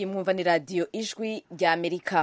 iyi mwumva ni radiyo ijwi rya amerika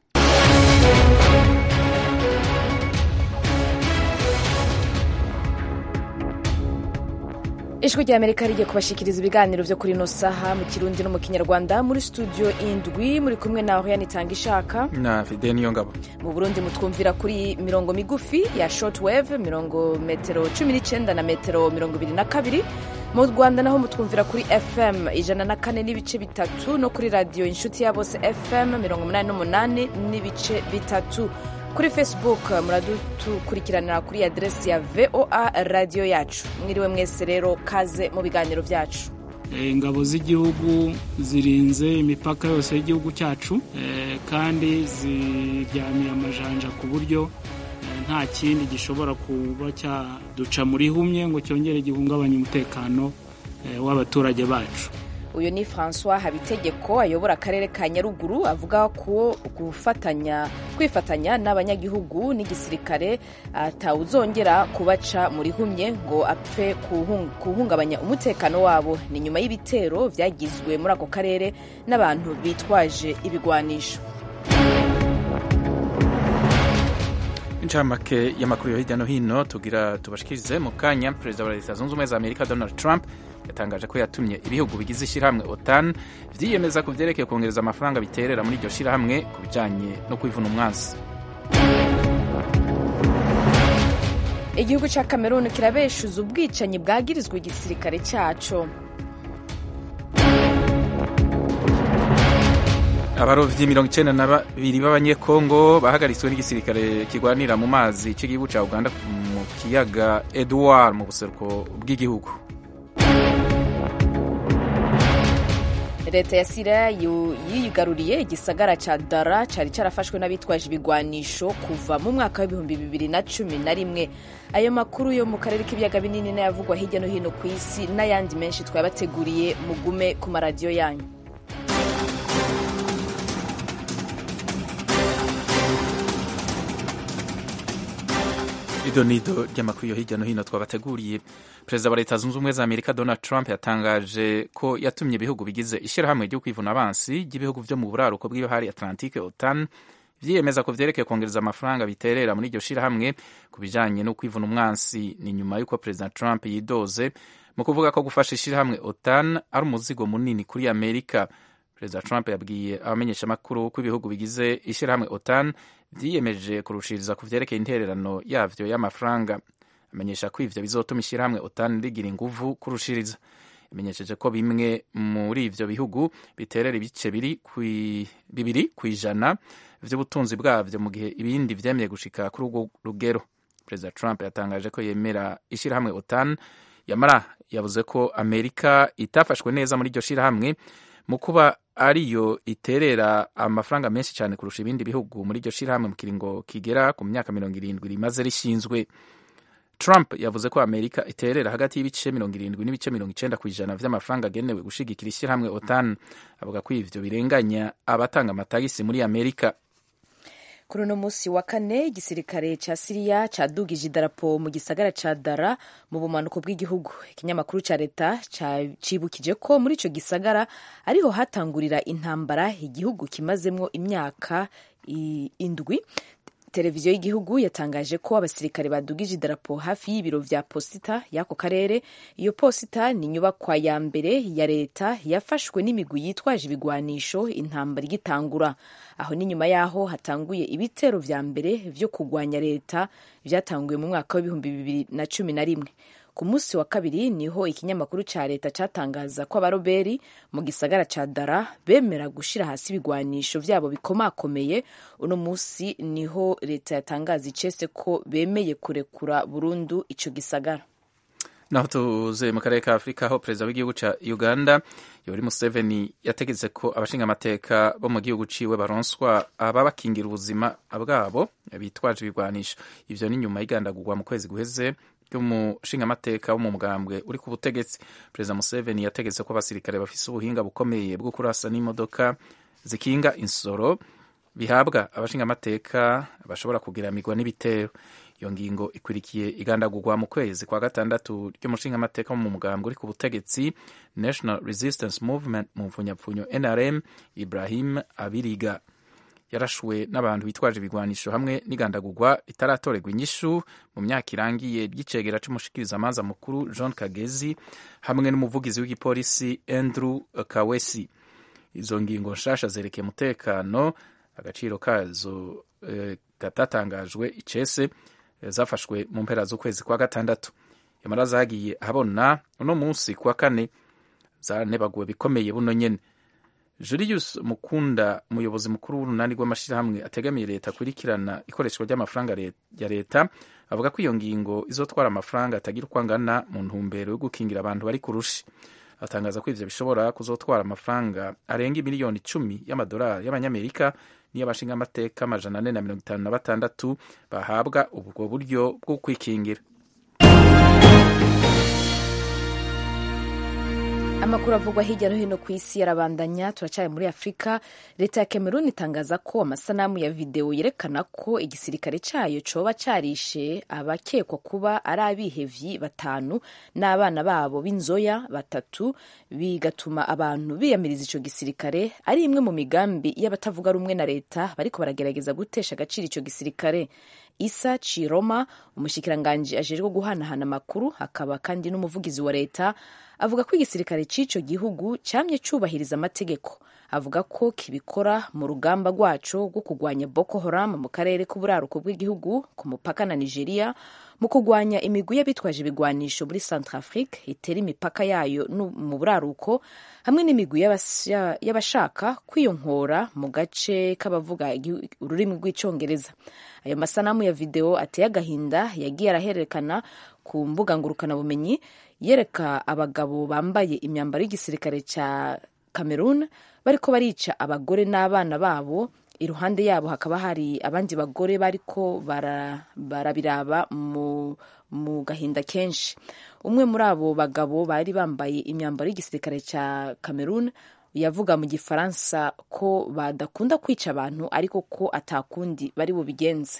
ijwi rya amerika rigiye kubashikiriza ibiganiro vyo kuri ino saha mu kirundi no mu kinyarwanda muri studio indwi muri kumwe na oriane itanga ishaka na fide niyo ngabo mu burundi mutwumvira kuri mirongo migufi ya shortwave mirongo metero cumi n'icenda na metero mirongo ibiri na kabiri mu rwanda naho mutwumvira kuri fm ijana na kane n'ibice bitatu no kuri radiyo inshuti ya bose fm mirongo umunani n'umunani n'ibice bitatu kuri facebook muradukurikirana kuri aderesi ya voa radiyo yacu mwiriwe mwese rero kaze mu biganiro byacu ingabo z'igihugu zirinze imipaka yose y'igihugu cyacu kandi ziryamiye amajanja ku buryo nta kindi gishobora kuba cyaduca muri humye ngo cyongere gihungabanye umutekano w'abaturage bacu uyu ni francois habitegeko ayobora akarere ka nyaruguru avuga ko gufatanya kwifatanya n'abanyagihugu n'igisirikare atawuzongera kubaca muri humye ngo apfe kuhungabanya umutekano wabo ni nyuma y'ibitero byagizwe muri ako karere n'abantu bitwaje ibigwanisho incamake y'amakuru yo hirya no hino tugira tubashikirize mu kanya perezida wa leta zunze ubumwe za amerika donald trump yatangaje ko yatumye ibihugu bigize ishyirahamwe otan vyiyemeza ku vyerekeye kongereza amafaranga biterera muri iryo shyirahamwe ku bijanye no kwivuna umwansi igihugu ca cameroon kirabeshuza ubwicanyi bwagirizwa igisirikare caco abarovyi mirongo icenda na babiri b'abanyekongo bahagaritswe n'igisirikare kirwanira mu mazi c'igihugu ca uganda mu kiyaga edward mu buseruko bw'igihugu leta ya siriya yigaruriye igisagara ca dara cari carafashwe n'abitwaje ibigwanisho kuva mu mwaka w'ibihumbi bibiri na cumi na rimwe ayo makuru yo mu karere k'ibiyaga binini n'ayavugwa hirya no hino ku isi n'ayandi menshi twabateguriye mugume ku maradiyo yanyu idonido ry'amakuru yo hirya no hino twabateguriye perezida wa leta zunze ubumwe za amerika donald trump yatangaje ko yatumye ibihugu bigize ishyirahamwe ryo kwivuna abansi ry'ibihugu vyo mu buraruko bw'ibahari atlantique otan vyiyemeza ko vyerekeye kongereza amafaranga biterera muri iryo shirahamwe ku bijanye no kwivuna umwansi ni nyuma y'uko perezida trump yidoze mu kuvuga ko gufasha ishirahamwe otan ari umuzigo munini kuri amerika perezida trump yabwiye abamenyeshamakuru ko ibihugu bigize ishirahamwe otan vyiyemeje kurushiriza ku vyerekeye intererano yavyo y'amafaranga amenyesha ko ivyo bizotuma ishirahamwe otan rigira inguvu kurushiriza imenyesheje ko bimwe muri ivyo bihugu biterera ibice bibiri kw'ijana vy'ubutunzi bwavyo mu gihe ibindi vyemeye gushika kuri urwo rugero perezida trump yatangaje ko yemera ishirahamwe otan yamara yavuze ko amerika itafashwe neza muri iryo shirahamwe mu kuba ariyo iterera amafaranga menshi cyane kurusha ibindi bihugu muri iryo shirahamwe mu kiringo kigera ku myaka mirongo irindwi rimaze rishinzwe trump yavuze ko amerika iterera hagati y'ibice mirongo irindwi n'ibice mirongo icenda ku ijana vy'amafaranga agenewe gushigikira ishyirahamwe otan avuga ko ivyo birenganya abatanga amatagisi muri amerika kuri uno munsi wa kane igisirikare ca siriya cadugije idarapo mu gisagara ca dara mu bumanuko bw'igihugu ikinyamakuru ca leta cibukije ko muri ico gisagara ariho hatangurira intambara igihugu kimazemwo imyaka indwi televiziyo y'igihugu yatangaje ko abasirikare badugije idarapo hafi y'ibiro vya posita y'ako karere iyo posita ni inyubakwa ya mbere ya leta yafashwe n'imigwi yitwaje ibigwanisho intambara igitangura aho ni nyuma y'aho hatanguye ibitero vya mbere vyo kugwanya leta vyatanguye mu mwaka w'ibihumbi bibiri na cumi na rimwe ku munsi wa kabiri niho ikinyamakuru ca leta catangaza ko abaroberi mu gisagara ca dara bemera gushira hasi ibigwanisho vyabo bikomakomeye uno munsi niho leta yatangaza icese ko bemeye kurekura burundu ico gisagara naho tuze mu karere ka afurika aho perezida w'igihugu ca uganda yoweri museveni yategetse ko abashinga amateka bo mu gihugu ciwe baronswa ababakingira ubuzima bwabo bitwaje ibigwanisho ivyo ni nyuma y'igandagurwa mu kwezi guheze ry'umushingamateka wo mu mugambwe uri ku butegetsi perezida museveni yategetse ko abasirikare bafise ubuhinga bukomeye bwo kurasa n'imodoka zikinga insoro bihabwa abashingamateka bashobora kugiramirwa n'ibitero iyo ngingo ikurikiye igandagurwa mu kwezi kwa gatandatu ry'umushingamateka wo mu mugambwe uri ku butegetsi national resistance movement mu mfunyapfunyo nrm ibrahim abiriga yarashuwe n'abantu bitwaje ibigwanisho hamwe n'igandagurwa ritaratorerwa inyishu mu myaka irangiye ry'icegera c'umushikirizamanza mukuru john kagezi hamwe n'umuvugizi w'igipolisi andrew kawesi izo ngingo nshasha zerekeye umutekano agaciro kazo eh, katatangajwe icese zafashwe mu mpera z'ukwezi kwa gatandatu yamara zagiye ahabona uno munsi kuwa kane zanebaguwe bikomeye buno nyene Julius Mukunda umuyobozi mukuru w'urunani rw'amashyirahamwe ategamiye leta akurikirana ikoreshwa ry'amafaranga ya leta avuga ko iyo ngingo izotwara amafaranga atagira uko angana mu ntumbero yo gukingira abantu bari kurushi atangaza ko ivyo bishobora kuzotwara amafaranga arenga miliyoni icumi y'amadolari y'abanyamerika n'iy'abashingamateka amajana ane na mirongo itanu na batandatu bahabwa ubwo buryo bwo kwikingira amakuru avugwa hirya no hino ku isi yarabandanya turacyari muri afurika leta ya cameroon itangaza ko amasanamu ya videwo yerekana ko igisirikare cyayo coba carishe abakekwa kuba ari abihevyi batanu n'abana babo b'inzoya batatu bigatuma abantu biyamiriza ico gisirikare ari imwe mu migambi y'abatavuga rumwe na leta bariko baragerageza gutesha agaciro ico gisirikare isa chiroma umushikiranganji ajejwe guhanahana amakuru akaba kandi n'umuvugizi wa leta avuga ko igisirikare cy'ico gihugu cyamye cyubahiriza amategeko avuga ko kibikora mu rugamba rwaco rwo kurwanya boko haram mu karere k'uburaruko bw'igihugu ku mupaka na nigeria mu kurwanya imigwi y'abitwaje ibigwanisho muri centrafrique itera imipaka yayo mu buraruko hamwe n'imigwi y'abashaka kwiyonkora mu gace k'abavuga ururimi rw'icyongereza ayo masanamu ya videwo ateye agahinda yagiye arahererekana ku mbuga ngurukanabumenyi yereka abagabo bambaye imyambaro y'igisirikare cya cameroon bariko barica abagore n'abana babo iruhande yabo hakaba hari abandi bagore bariko barabiraba mu, mu gahinda kenshi umwe muri abo bagabo bari bambaye imyambaro y'igisirikare cya cameroon yavuga mu gifaransa ko badakunda kwica abantu ariko ko atakundi bari bubigenze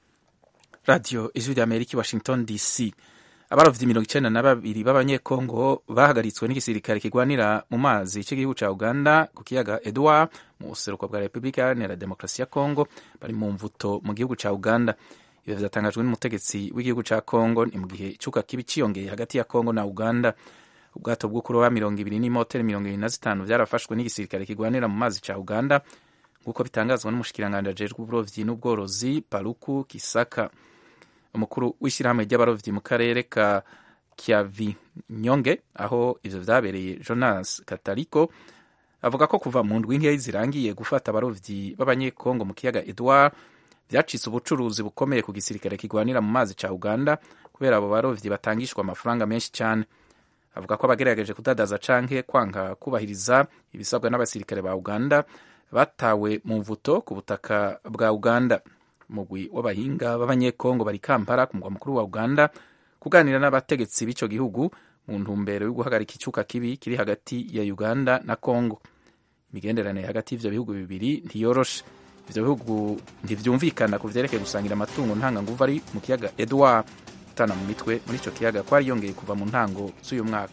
radiyo ijwi rya amerika washington dc abarovyi mirongo icenda na babiri b'abanyekongo bahagaritswe n'igisirikare kigwanira mu mazi c'igihugu ca uganda ku kiyaga edward mu buseruko bwa repubulika iharanira demokarasi ya kongo bari mu mvuto mu gihugu ca uganda ivyo vyatangajwe n'umutegetsi w'igihugu ca kongo ni mu gihe icuka kibi ciyongeye hagati ya kongo na uganda ubwato bwo kuroba mirongo ibiri n'imoteri mirongo ibiri na zitanu vyarafashwe n'igisirikare kigwanira mu mazi ca uganda nk'uko bitangazwa n'umushikiranganji ajejwe uburovyi n'ubworozi paruku kisaka umukuru w'ishyirahamwe ry'abarovyi mu karere ka Kiavinyonge aho ivyo vyabereye Jonas Katariko avuga ko kuva mu ndwi nkeya zirangiye gufata abarovyi b'abanyekongo mu kiyaga Edward vyacitse ubucuruzi bukomeye ku gisirikare kigwanira mu mazi ca Uganda kubera abo barovyi batangishwa amafaranga menshi cyane avuga ko abagerageje kudadaza canke kwanga kubahiriza ibisabwa n'abasirikare ba Uganda batawe mu mvuto ku butaka bwa Uganda umugwi w'abahinga b'abanyekongo bari kampala ku mugwa mukuru wa uganda kuganira n'abategetsi b'ico gihugu mu ntumbero yo guhagarika icuka kibi kiri hagati ya uganda na congo imigenderanire hagati y'ivyo bihugu bibiri ntiyoroshe ivyo bihugu ntivyumvikana ku vyerekeye gusangira amatungo ntanganguvu ari mu kiyaga edward gutana mu mitwe muri ico kiyaga kwari yongeye kuva mu ntango z'uyu mwaka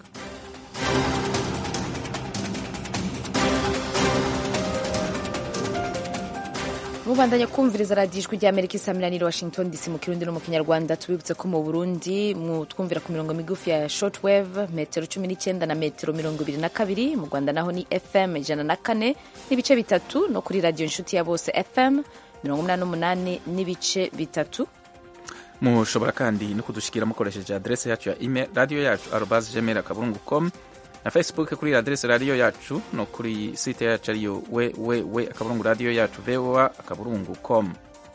mubandanya kumviriza radiyo ijwi rya amerika isamiraniye washington dc mu kirundi no mu kinyarwanda tubibutse ko mu burundi twumvira ku mirongo migufi ya shortwave metero cumi n'icyenda na metero mirongo ibiri na kabiri mu rwanda naho ni fm ijana na kane n'ibice bitatu no kuri radiyo inshuti ya bose fm mirongo umunani n'umunani n'ibice bitatu mushobora kandi no kudushikira mukoresheje adrese yacu ya email radiyo yacu arobas gmail akaburungu com na facebook kuri adrese radiyo yacu no kuri site yacu ariyo www akaburungu radiyo yacu voa akaburungu com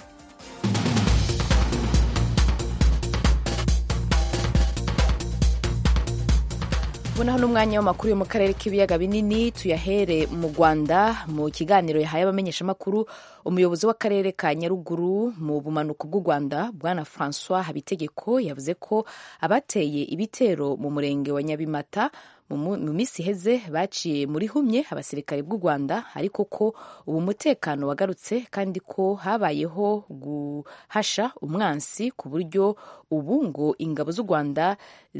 ubonaho n'umwanya w'amakuru yo mu karere k'ibiyaga binini tuyahere mu rwanda mu kiganiro yahaye abamenyeshamakuru umuyobozi w'akarere ka nyaruguru mu bumanuko bw'u rwanda bwana francois habitegeko yavuze ko abateye ibitero mu murenge wa nyabimata mu minsi iheze baciye muri humye abasirikare bw'u rwanda ariko ko ubu umutekano wagarutse kandi ko habayeho guhasha umwansi ku buryo ubu ngo ingabo z'u rwanda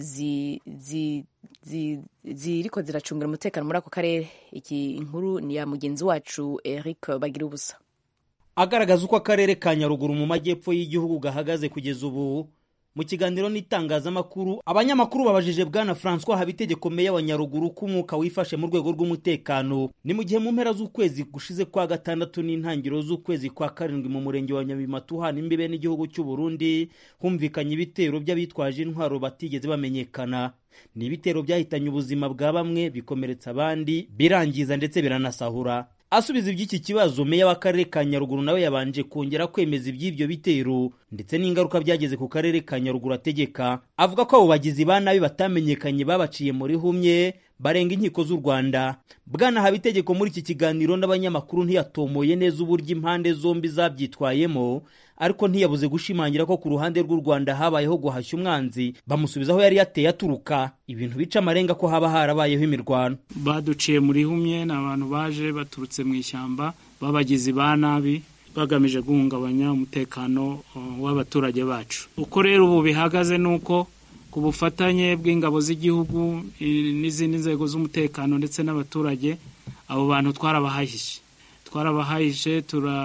ziriko ziracungira umutekano muri ako karere iki inkuru ni ya mugenzi wacu eric bagira ubusa agaragaza uko akarere ka nyaruguru mu majyepfo y'igihugu gahagaze kugeza ubu mu kiganiro n'itangazamakuru abanyamakuru babajije bwana francois habitegeko meya wa nyaruguru ko umwuka wifashe mu rwego rw'umutekano ni mu gihe mu mpera z'ukwezi gushize kwa gatandatu n'intangiriro z'ukwezi kwa karindwi mu murenge wa nyabimatu uhana imbibe n'igihugu cy'u burundi humvikanye ibitero by'abitwaje intwaro batigeze bamenyekana ni ibitero byahitanye ubuzima bwa bamwe bikomeretsa abandi birangiza ndetse biranasahura asubiza iby'iki kibazo meya w'akarere ka nyaruguru nawe yabanje kongera kwemeza iby'ibyo bitero ndetse n'ingaruka byageze ku karere ka nyaruguru ategeka avuga ko abo bagizi ba nabi batamenyekanye babaciye muri humye barenga inkiko z'u rwanda bwana habitegeko muri iki kiganiro n'abanyamakuru ntiyatomoye neza uburyo impande zombi zabyitwayemo ariko ntiyabuze gushimangira ko ku ruhande rw'u rwanda habayeho guhashya umwanzi bamusubiza aho yari yateye aturuka ibintu bica amarenga ko haba harabayeho imirwano baduciye muri humye ni abantu baje baturutse mu ishyamba b'abagizi ba nabi bagamije guhungabanya umutekano w'abaturage bacu uko rero ubu bihagaze ni uko ku bufatanye bw'ingabo z'igihugu n'izindi nzego z'umutekano ndetse n'abaturage abo bantu twarabahahishe twarabahahishe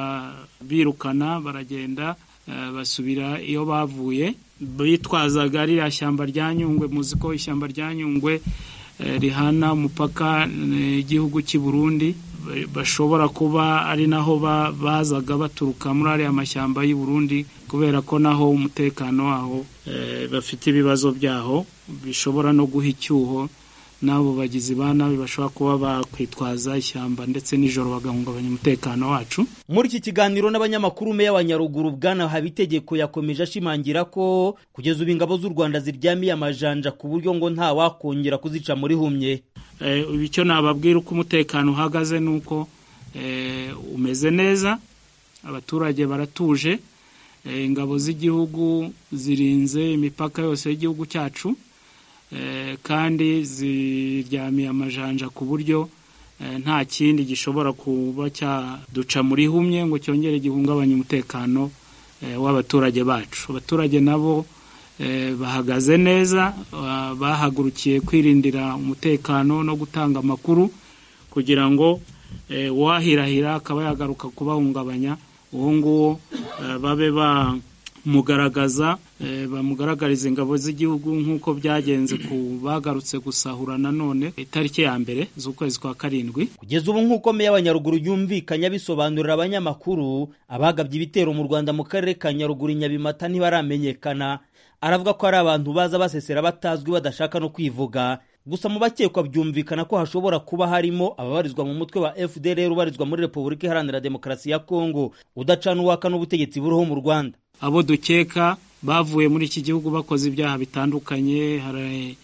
turabirukana baragenda basubira iyo bavuye bitwazaga ririya shyamba rya nyungwe muzi ko ishyamba rya nyungwe rihana umupaka igihugu cy'i burundi bashobora kuba ari naho bazaga baturuka muri ariya mashyamba y'i burundi kubera ko naho umutekano waho bafite ibibazo byaho bishobora no guha icyuho n'abo bagizi ba nabi bashobora kuba bakwitwaza ishyamba ndetse nijoro bagahungabanya umutekano wacu muri iki kiganiro n'abanyamakuru meya wa nyaruguru bwana habitegeko yakomeje ashimangira ko kugeza ubu ingabo z'u rwanda ziryamiye amajanja ku buryo ngo nta wakongera kuzica muri humye icyo nababwira uko umutekano uhagaze ni uko umeze neza abaturage baratuje ingabo z'igihugu zirinze imipaka yose y'igihugu cyacu kandi ziryamiye amajanja ku buryo nta kindi gishobora kuba cyaduca muri humye ngo cyongere gihungabanye umutekano w'abaturage bacu abaturage nabo bahagaze neza bahagurukiye kwirindira umutekano no gutanga amakuru kugira ngo uwahirahira akaba yagaruka kubahungabanya uwo nguwo babe bamugaragaza bamugaragariza ingabo z'igihugu nk'uko byagenze ku bagarutse gusahura nanone itariki ya mbere z'ukwezi kwa karindwi kugeza ubu nk'uko meya wa nyaruguru yumvikanye abisobanurira abanyamakuru abagabye ibitero mu rwanda mu karere ka nyaruguru nyabimata ntibaramenyekana aravuga ko ari abantu baza basesera batazwi badashaka no kwivuga gusa mu bakekwa byumvikana ko hashobora kuba harimo ababarizwa mu mutwe wa fdr ubarizwa muri repubulika iharanira demokarasi ya kongo udacana uwaka n'ubutegetsi buriho mu rwanda abo dukeka bavuye muri iki gihugu bakoze ibyaha bitandukanye hari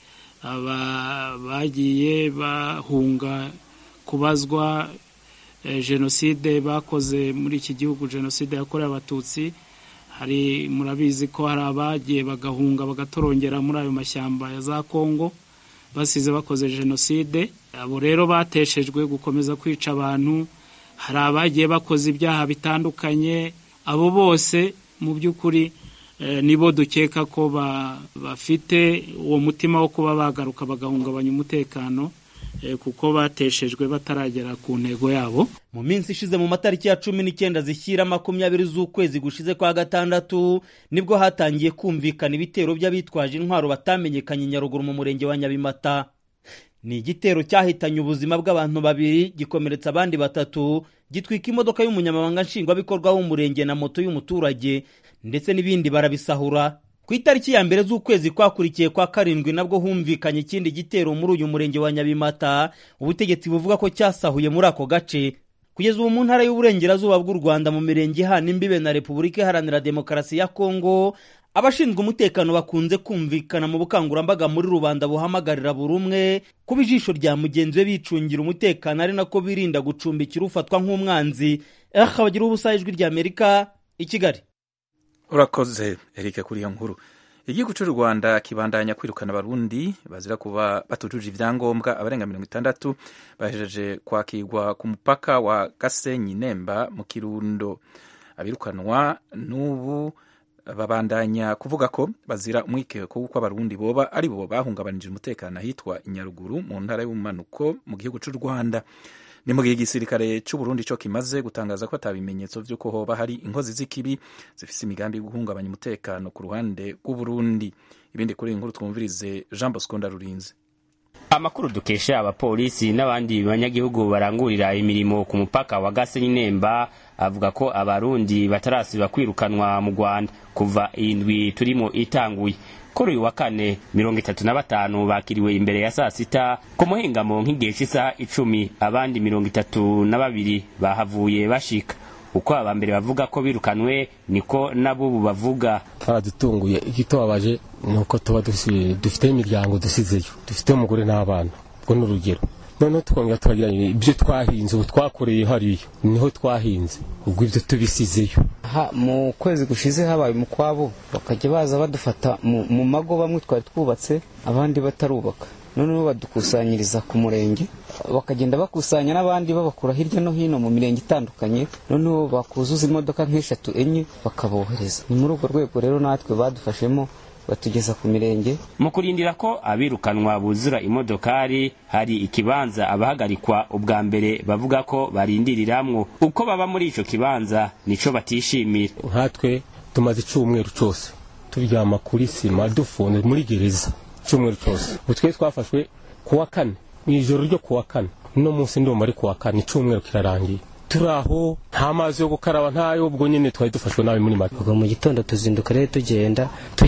bagiye bahunga kubazwa jenoside bakoze muri iki gihugu jenoside yakorewe abatutsi hari murabizi ko hari abagiye bagahunga bagatorongera muri ayo mashyamba ya za kongo basize bakoze jenoside abo rero bateshejwe gukomeza kwica abantu hari abagiye bakoze ibyaha bitandukanye abo bose mu by'ukuri nibo dukeka ko bafite uwo mutima wo kuba bagaruka bagahungabanya umutekano kuko bateshejwe bataragera ku ntego yabo mu minsi ishize mu matariki ya cumi n'icyenda zishyira makumyabiri z'ukwezi gushize kwa gatandatu nibwo hatangiye kumvikana ibitero by'abitwaje intwaro batamenyekanye nyaruguru mu murenge wa nyabimata ni igitero cyahitanye ubuzima bw'abantu babiri gikomeretsa abandi batatu gitwika imodoka y'umunyamabanga nshingwabikorwa w'umurenge na moto y'umuturage ndetse n'ibindi barabisahura ku itariki ya mbere z'ukwezi kwakurikiye kwa karindwi nabwo humvikanye ikindi gitero muri uyu murenge wa nyabimata ubutegetsi buvuga ko cyasahuye muri ako gace kugeza ubu mu ntara y'uburengerazuba bw'u rwanda mu mirenge ihana imbibe na repubulika iharanira demokarasi ya kongo abashinzwe umutekano bakunze kumvikana mu bukangurambaga muri rubanda buhamagarira buri umwe kuba ijisho rya mugenzi we bicungira umutekano ari nako birinda gucumbikira ufatwa nk'umwanzi aha bagira ubusa ijwi ry'amerika i kigali urakoze erike kuri iyo nkuru igihugu cy'u rwanda kibandanya kwirukana abarundi bazira kuba batujuje ibyangombwa abarenga mirongo itandatu bahejeje kwakirwa ku mupaka wa gasenyi nemba mu kirundo abirukanwa n'ubu babandanya kuvuga ko bazira umwikeko w'uko abarundi boba ari bo bahungabanije umutekano ahitwa inyaruguru mu ntara y'ubumanuko mu gihugu cy'u rwanda ni mu gihe igisirikare cy'u Burundi cyo kimaze gutangaza ko atabimenyetso by'uko hoba hari inkozi z'ikibi zifise imigambi yo guhungabanya umutekano ku ruhande rw'u Burundi ibindi kuri iyi nkuru twumvirize Jean Bosco Ndarurinze amakuru dukesha abapolisi n'abandi banyagihugu barangurira imirimo ku mupaka wa Gasenyi Nemba avuga ko abarundi batarasiba kwirukanwa mu Rwanda kuva indwi turimo itanguye kuri uyu wa kane mirongo itatu na batanu bakiriwe imbere ya saa sita ku muhingamo nk'igihe cy'isaha icumi abandi mirongo itatu na babiri bahavuye bashika uko aba mbere bavuga ko birukanwe niko n'abubu bavuga twaradutunguye igitobabaje ni uko tuba dufite imiryango dusizeyo dufite umugore n'abana ubwo ni urugero noneho tukongera tukagira ibyo twahinze ubu twakoreye hariya niho twahinze ubwo ibyo tubisizeyo mu kwezi gushize habaye umukwabo bakajya baza badufata mu mago bamwe twari twubatse abandi batarubaka noneho badukusanyiriza ku murenge bakagenda bakusanya n'abandi babakura hirya no hino mu mirenge itandukanye noneho bakuzuza imodoka nk'eshatu enye bakabohereza ni muri urwo rwego rero natwe badufashemo batugeza ku mirenge mu kurindira ko abirukanwa buzura imodokari hari ikibanza abahagarikwa ubwa mbere bavuga ko barindiriramwo uko baba muri ico kibanza nico batishimira nkatwe tumaze icumweru cose turyama kuri sima dufunze muri gereza icumweru cose ubu twe twafashwe kuwa kane mw'ijoro ryo kuwa kane uno munsi ndumva ari kuwa kane icumweru kirarangiye turi aho nta mazi yo gukaraba ntayo ubwo nyine twari dufashwe nabi muri make ubwo mu gitondo tuzinduka rero tugenda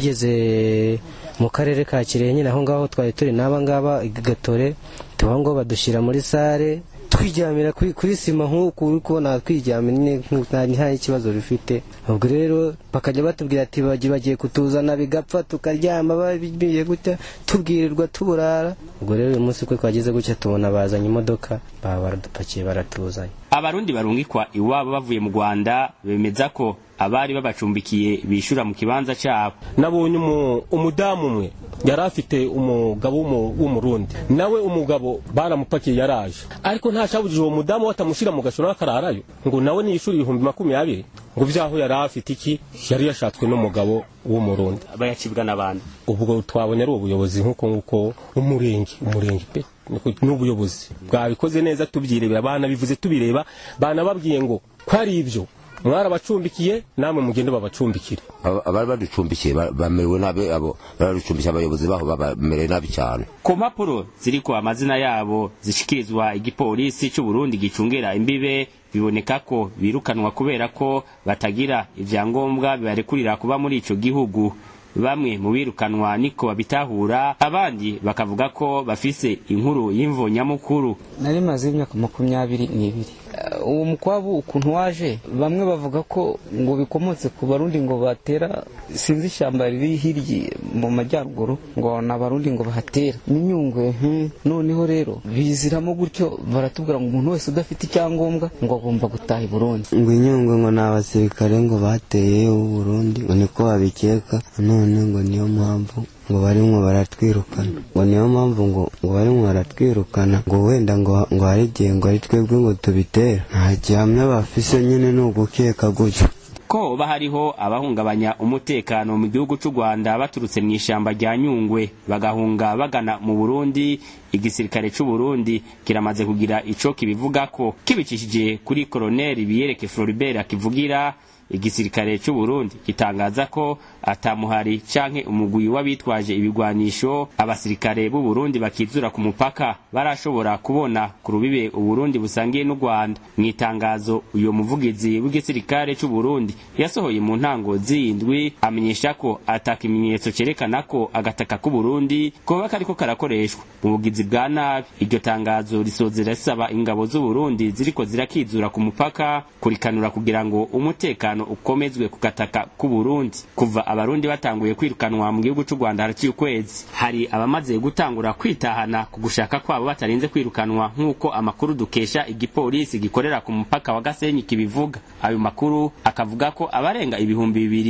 tugeze mu karere ka kirehe nyine aho ngaho twari turi n'aba ngaba igatore tuba ngo badushyira muri sare twiryamira kuri sima nk'uku uri kubona twiryamira nyine nta n'ikibazo bifite ubwo rero bakajya batubwira ati bagiye kutuzana bigapfa tukaryama babiye gutya tubwirirwa tuburara ubwo rero uyu munsi uko twageze gutya tubona bazanye imodoka baba baradupakiye baratuzanye abarundi barungikwa iwabo bavuye mu rwanda bemeza ko abari babacumbikiye bishura mu kibanza cyabo nabonye umudamu umwe yari afite umugabo w'umurundi nawe umugabo baramupakiye yaraje ariko ntashabujije uwo mudamu batamushyira mu gashoro akararayo ngo nawe niyishura ibihumbi makumyabiri ngo byaho yari afite iki yari yashatswe n'umugabo w'umurundi bayacibwa n'abandi ubwo twabonye ari ubuyobozi nk'uko nguko umurenge umurenge pe n'ubuyobozi bwabikoze neza tubyirebera banabivuze tubireba banababwiye ngo ko ari ibyo mwarabacumbikiye namwe mugende babacumbikire abari baducumbikiye bamerewe nabi abo baraducumbikiye abayobozi baho bamerewe nabi cyane ku mpapuro ziriko amazina yabo zishikirizwa igipolisi cy'u Burundi gicungera imbibe biboneka ko birukanwa kubera ko batagira ivyangombwa bibarekurira kuba muri ico gihugu bamwe mu birukanwa niko babitahura abandi bakavuga ko bafise inkuru y'imvo nyamukuru nari maze imyaka makumyabiri n'ibiri uwo mukwabu ukuntu waje bamwe bavuga ko ngo bikomotse ku barundi ngo batera sinzi ishyamba riri hirya mu majyaruguru ngo ni abarundi ngo bahatera n'inyungwe noneho rero biziramo gutyo baratubwira ngo umuntu wese udafite icyangombwa ngo agomba gutaha i burundi ngo inyungwe ngo ni abasirikare ngo bateye Burundi ngo niko babikeka none ngo niyo mpamvu ngo barimwo baratwirukana ngo niyo mpamvu ngo ngo barimwo baratwirukana ngo wenda ngo ngo hari igihe ngo ari twebwe ngo tubitera nta gihamya bafise nyine ni ugukeka gutyo ko hoba hariho abahungabanya umutekano mu gihugu cy'u Rwanda baturutse mu ishyamba rya Nyungwe bagahunga bagana mu Burundi igisirikare cy'u Burundi kiramaze kugira ico kibivuga ko kibicishije kuri Colonel Biyereke Floribert akivugira igisirikare cy'u Burundi gitangaza ko atamuhari canke umugwi w'abitwaje ibigwanisho abasirikare b'u Burundi bakizura ku mupaka barashobora kubona ku rubibe u Burundi busangiye n'u Rwanda mu itangazo uyo muvugizi w'igisirikare cy'u Burundi yasohoye mu ntango z'indwi amenyesha ko atakimenyetso cerekana ko agataka k'u Burundi koba kariko karakoreshwa mu bugizi bwa nabi iryo tangazo risozera risaba ingabo z'u Burundi ziriko zirakizura ku mupaka kurikanura kugira ngo umutekano ukomezwe ku gataka k'u Burundi kuva abarundi batanguye kwirukanwa mu gihugu cy'u Rwanda haraciye ukwezi hari abamaze gutangura kwitahana ku gushaka kwabo batarinze kwirukanwa nk'uko amakuru dukesha igipolisi gikorera ku mupaka wa Gasenyi kibivuga ayo makuru akavuga ko abarenga ibihumbi bibiri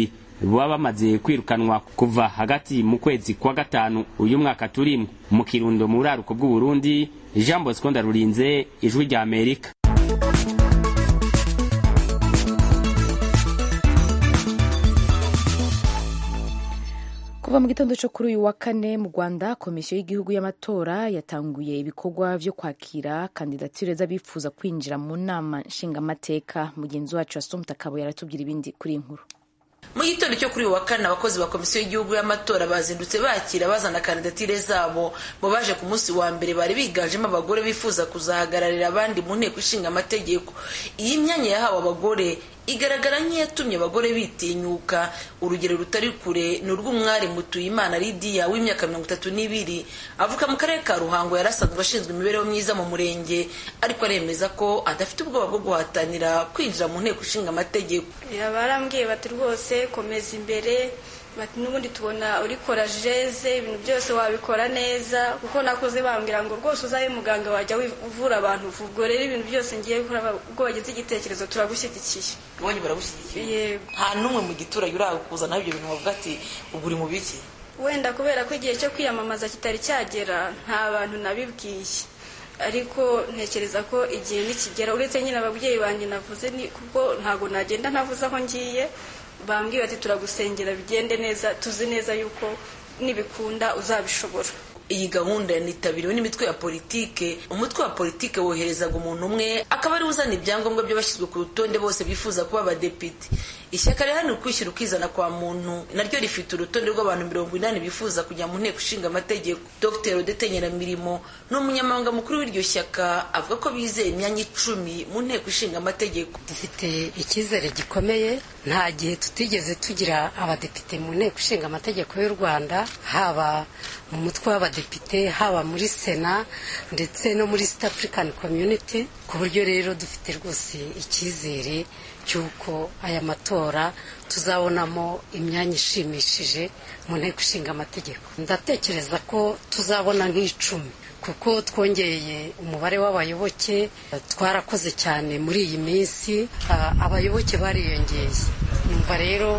baba bamaze kwirukanwa kuva hagati mu kwezi kwa gatanu uyu mwaka turimo mu kirundo mu buraruko bw'uburundi jean bosco ndarurinze ijwi rya amerika kuva mu gitondo cyo kuri uyu wa kane mu rwanda komisiyo y'igihugu y'amatora yatanguye ibikorwa byo kwakira kandidatire z'abifuza kwinjira mu nama nshingamateka mugenzi wacu wasumta akaba yaratubwira ibindi kuri iyi nkuru mu gitondo cyo kuri uyu wa kane abakozi ba komisiyo y'igihugu y'amatora bazindutse bakira bazana kandidatire zabo mu baje ku munsi wa mbere bari biganjemo abagore bifuza kuzahagararira abandi mu nteko ishinga amategeko iyi myanya yahawe abagore igaragara nk'iyatumye abagore bitinyuka urugero rutari kure ni urw'umwari mutuyimana lidiya w'imyaka mirongo itatu n'ibiri avuka mu karere ka ruhango yari asanzwe ashinzwe imibereho myiza mu murenge ariko aremeza ko adafite ubwoba bwo guhatanira kwinjira mu nteko ishinga amategeko barambwiye bati rwose komeza imbere bati n'ubundi tubona urikora jeze ibintu byose wabikora neza kuko nakoze bambwira ngo rwose uzabe muganga wajya uvura abantu ubwo rero ibintu byose ngiye gukora ubwo wagize igitekerezo turagushyigikiye ubonye baragushyigikiye yego nta n'umwe mu giturage urakuzanaho ibyo bintu bavuga ati ubwo uri mu biki wenda kubera ko igihe cyo kwiyamamaza kitari cyagera nta bantu nabibwiye ariko ntekereza ko igihe nikigera uretse nyine ababyeyi banjye navuze kuko ntabwo nagenda ntavuze aho ngiye bambwiye bati turagusengera bigende neza tuzi neza yuko nibikunda uzabishobora iyi gahunda yanitabiriwe n'imitwe ya politike umutwe wa politike woherezaga umuntu umwe akaba ari uzana ibyangombwa by'abashyizwe ku rutonde bose bifuza kuba abadepite ishyaka riharanira ukwishyira ukizana kwa muntu naryo rifite urutonde rw'abantu mirongo inani bifuza kujya mu nteko ishinga amategeko dr odete nyiramirimo ni umunyamabanga mukuru w'iryo shyaka avuga ko bizeye imyanya icumi mu nteko ishinga amategeko dufite icyizere gikomeye nta gihe tutigeze tugira abadepite mu nteko ishinga amategeko y'u rwanda haba mu mutwe w'abadepite haba muri sena ndetse no muri east african community ku buryo rero dufite rwose icyizere cy'uko aya matora tuzabonamo imyanya ishimishije mu nteko ishinga amategeko ndatekereza ko tuzabona nk'icumi kuko twongeye umubare w'abayoboke twarakoze cyane muri iyi minsi abayoboke bariyongeye numva rero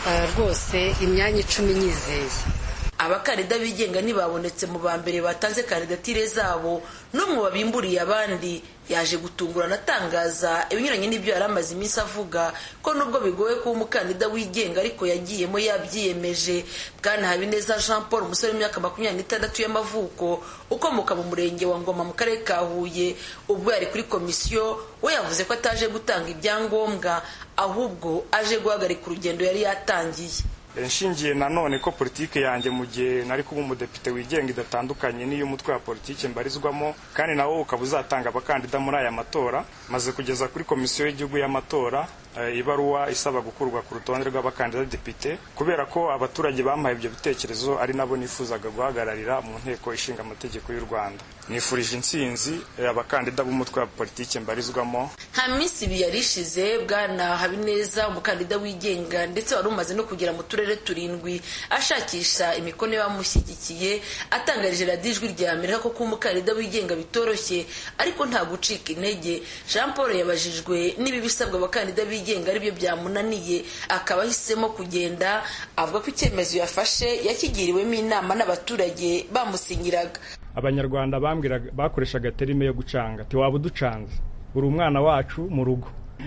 rwose imyanya icumi nyizeye abakandida bigenga ntibabonetse mu ba mbere batanze kandidatire zabo n'umwe wabimburiye abandi yaje gutungurana atangaza ibinyuranye n'ibyo yari amaze iminsi avuga ko nubwo bigoye kuba umukandida wigenga ariko yagiyemo yabyiyemeje bwana habineza jean paul umusore w'imyaka makumyabiri n'itandatu y'amavuko ukomoka mu murenge wa ngoma mu karere ka huye ubwo yari kuri komisiyo we yavuze ko ataje gutanga ibyangombwa ahubwo aje guhagarika urugendo yari yatangiye nshingiye nanone ko politiki yanjye mu gihe nari kuba umudepite wigenga idatandukanye n'iy'umutwe wa politiki mbarizwamo kandi nawo ukaba uzatanga abakandida muri aya matora maze kugeza kuri komisiyo y'igihugu y'amatora ibaruwa isaba gukurwa ku rutonde rw'abakandida depite kubera ko abaturage bampaye ibyo bitekerezo ari nabo nifuzaga guhagararira mu nteko ishinga amategeko y'u rwanda nifurije intsinzi abakandida b'umutwe wa politiki mbarizwamo nta minsi ibiri yari ishize bwana habineza umukandida wigenga ndetse wari umaze no kugera mu turere turindwi ashakisha imikono y'abamushyigikiye atangarije radiyo ijwi rya amerika ko kuba umukandida wigenga bitoroshye ariko nta gucika intege jean paul yabajijwe niba ibisabwa abakandida bigenga aribyo byamunaniye akaba ahisemo kugenda avuga ko icyemezo yafashe yakigiriwemo inama n'abaturage bamusinyiraga abanyarwanda bakoreshaga terime yo gucanga waba uducanze uri umwana wacu mu rugo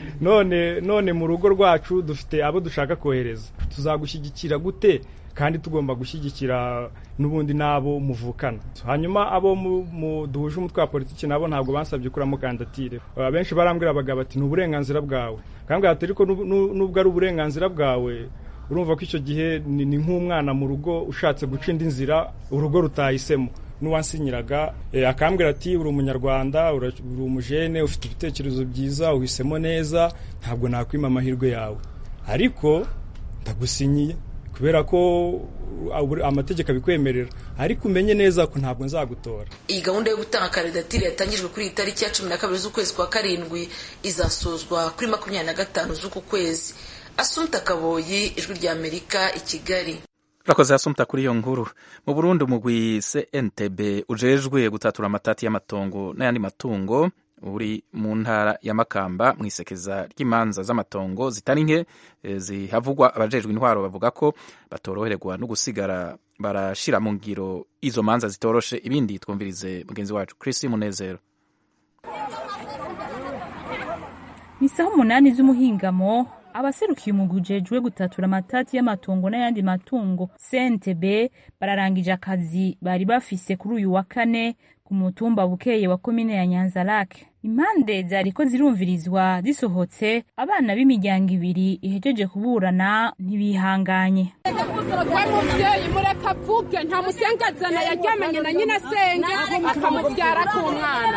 none none mu rugo rwacu dufite abo dushaka kohereza tuzagushyigikira gute kandi tugomba gushyigikira n'ubundi n'abo muvukana hanyuma abo duhuje umutwe wa politiki nabo ntabwo bansabye kuramo kandidatire abenshi barambwira abagabo bati ni uburenganzira bwawe kandi ariko nubwo ari uburenganzira bwawe urumva ko icyo gihe ni nk'umwana mu rugo ushatse guca indi nzira urugo rutahisemo n'uwansinyiraga akambwira ati uri umunyarwanda uri umujene ufite ibitekerezo byiza uhisemo neza ntabwo nakwima amahirwe yawe ariko ndagusinyiye kubera ko amategeko abikwemerera ariko umenye neza ko ntabwo nzagutora iyi gahunda yo gutanga kandidatire yatangijwe kuri iyi tariki ya cumi na kabiri z'ukwezi kwa karindwi izasozwa kuri makumyabiri na gatanu z'uku kwezi asumta kaboyi ijwi rya amerika i kigali urakoze asumta kuri iyo nkuru mu burundi umugwi cntb ujejwe gutatura amatati y'amatongo n'ayandi matungo uri mu ntara ya makamba mu isekeza ry'imanza z'amatongo zitari nke eh, zihavugwa abajejwe intwaro bavuga ko batoroherwa no gusigara barashira mu ngiro izo manza zitoroshe ibindi twumvirize mugenzi wacu Chris Munezero ni saha umunani z'umuhingamo abaserukiye umugwi ujejwe gutatura amatati y'amatongo n'ayandi matungo CNTB bararangije akazi bari bafise kuri uyu wa kane ku mutumba bukeye wa komine ya Nyanzarake impande zariko zirumvirizwa zisohotse abana b'imiryango ibiri ihejeje kuburana ntibihanganye we muvyeyi mureka avuge nta musengazana yaryamanye na nyina senge akamuvyara ku mwana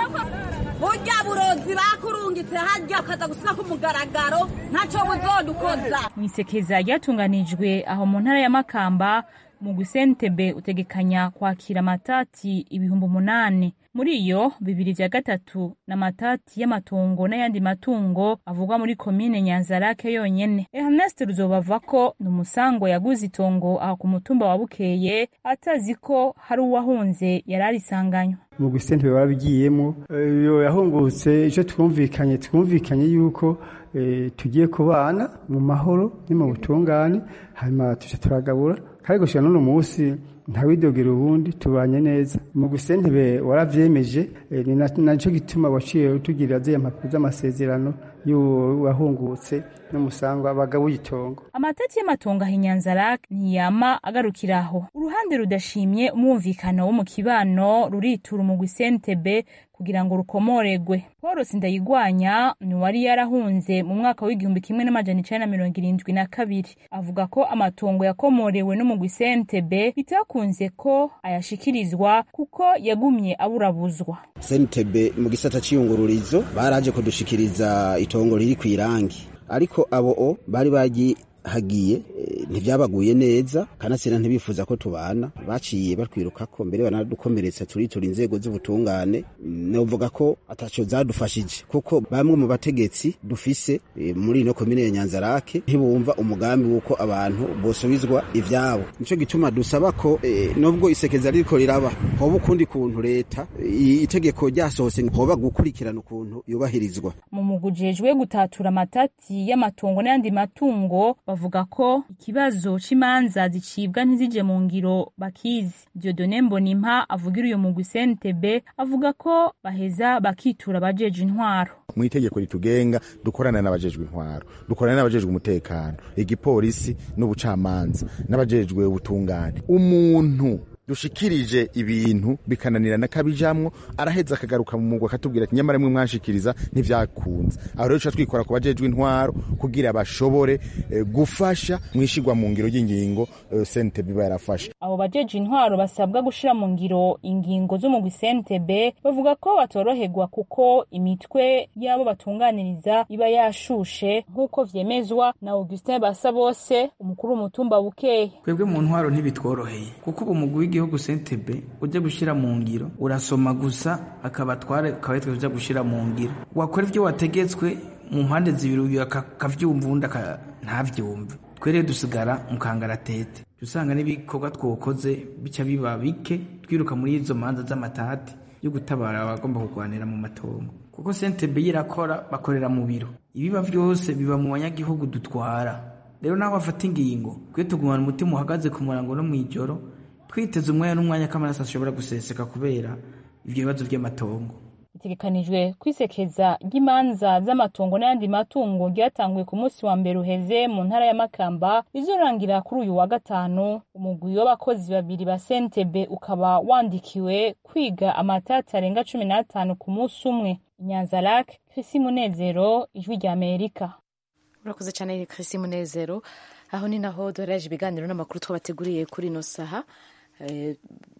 burya burozi bakurungitse harya ukaza gusiga ku mugaragaro ntaco buzodukoza mu isekeza ryatunganijwe aho mu ntara ya makamba mu gusentebe utegekanya kwakira amatati ibihumbi umunani muri iyo bibiri vya gatatu n'amatati y'amatongo n'ayandi matungo avugwa muri komine nyanzarake yonyene ernest ruzobava ko ni umusango yaguze itongo aho ku mutumba wa bukeye atazi ko hari uwahunze yari arisanganywe mu gusentebe barabigiyemo iyo yahungutse icyo twumvikanye twumvikanye yuko eh, tugiye kubana mu mahoro ni mu butungane hanyuma tuca turagabura kandi gushika n'uno munsi ntawidogera ubundi tubanye neza mu gusentebe waravyemeje eh, ni na- naco gituma waciye utugirira ziriya mpapuro z'amasezerano y'uwahungutse n'umusango abagabo y'itongo amatati y'amatongo aho inyanzarake ntiyama agarukira aho uruhande rudashimye umwumvikano wo mu kibano ruritura umugwi sentebe kugira ngo rukomoregwe paul sindayigwanya ni uwari yarahunze mu mwaka w'igihumbi kimwe n'amajana icenda na mirongo irindwi na kabiri avuga ko amatongo yakomorewe n'umugwi sentebe bitakunze ko ayashikirizwa kuko yagumye aburabuzwa sentebe mu gisata c'iyungururizo baraje kudushikiriza itongo riri kw'irangi ariko abo o bari bagihagiye eh, ntivyabaguye neza kanasira ntibifuza ko tubana baciye batwirukako mbere banadukomeretsa turitura inzego z'ubutungane Mm, novuga ko ataco zadufashije kuko bamwe mu bategetsi dufise eh, muri ino komine ya nyanzarake ntibumva umugambi w'uko abantu bosubizwa ivyabo nico gituma dusaba ko eh, nubwo isekeza ririko riraba hoba ukundi kuntu leta eh, itegeko ryasohotse hoba gukurikirana ukuntu yubahirizwa mu mugwi ujejwe gutatura amatati y'amatongo n'ayandi matungo bavuga ko ikibazo c'imanza zicibwa ntizije mu ngiro bakizi diodone mbonimpa avugira uyu mugwi sentebe avuga ko baheza bakitura abajeje intwaro mu itegeko ritugenga dukorana n'abajejwe intwaro dukorana n'abajejwe umutekano igipolisi n'ubucamanza n'abajejwe ubutungane umuntu dushikirije ibintu bikananirana kabijamwo araheza akagaruka mu mugwa akatubwira ati nyamara mwe mwanshikiriza ntivyakunze aho rero tuca twikora ku bajejwe intwaro kugira bashobore eh, gufasha mwishigwa mu ngiro y'ingingo eh, sentebe iba yarafashe abo bajeje intwaro basabwa gushira mu ngiro ingingo z'umugwi sentebe bavuga ko batoroherwa kuko imitwe y'abo batunganiriza iba yashushe nk'uko vyemezwa na augustin basabose umukuru w'umutumba bukeye twebwe mu ntwaro ntibitworoheye kuko ubu umugwi w'igihugu sentebe ujya gushyira mu ngiro urasoma gusa akaba tware akaba yitwa ujya gushyira mu ngiro wakora ibyo wategetswe mu mpande zibiri uyu akavyumva uwundi aka- ntavyumve twe rero dusigara mu kangaratete usanga n'ibikorwa twokoze bica biba bike twiruka muri izo manza z'amatati yo gutabara abagomba kurwanira mu matongo kuko sentebe yirakora bakorera mu biro ibiba vyose biba mu banyagihugu dutwara rero naho bafata ingingo twe tugumana umutima uhagaze ku murango no mw'ijoro twiteze umwanya n'umwanya ko amaraso ashobora guseseka kubera ivyo bibazo vy'amatongo bitegekanijwe kwisekeza ry'imanza z'amatongo n'ayandi matungo ryatanguye ku munsi wa mbere uheze mu ntara ya makamba rizorangira kuri uyu wa gatanu umugwi w'abakozi babiri ba sentebe ukaba wandikiwe kwiga amatati arenga cumi n'atanu ku munsi umwe inyanzarake krisi munezero ijwi rya amerika urakoze cyane Chrissy Munezero aho ni naho duhereje ibiganiro n'amakuru twabateguriye kuri ino saha Eh,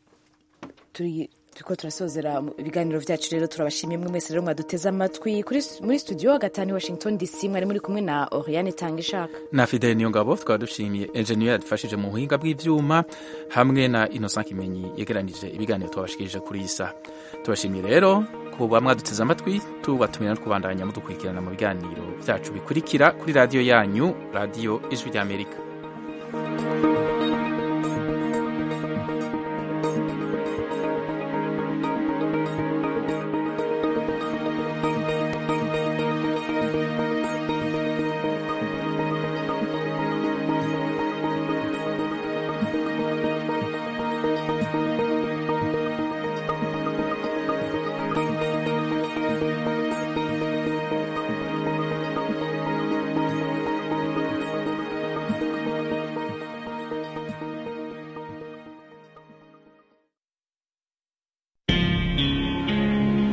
turi turiko turasozera ibiganiro vyacu rero turabashimiye mwe mwese rero mwaduteze amatwi kuri muri studio gatanu i Washington DC mwari muri kumwe na Oriane Tangishaka na Fidel Niyongabo twaba dushimiye engineer yadufashije mu buhinga bw'ivyuma hamwe na Innocent Kimenyi yegeranije ibiganiro twabashikirije kuri iyi saha tubashimiye rero kuba mwaduteze amatwi tubatumira no kubandanya mudukurikirana mu biganiro vyacu bikurikira kuri radiyo yanyu radiyo ijwi ry'Amerika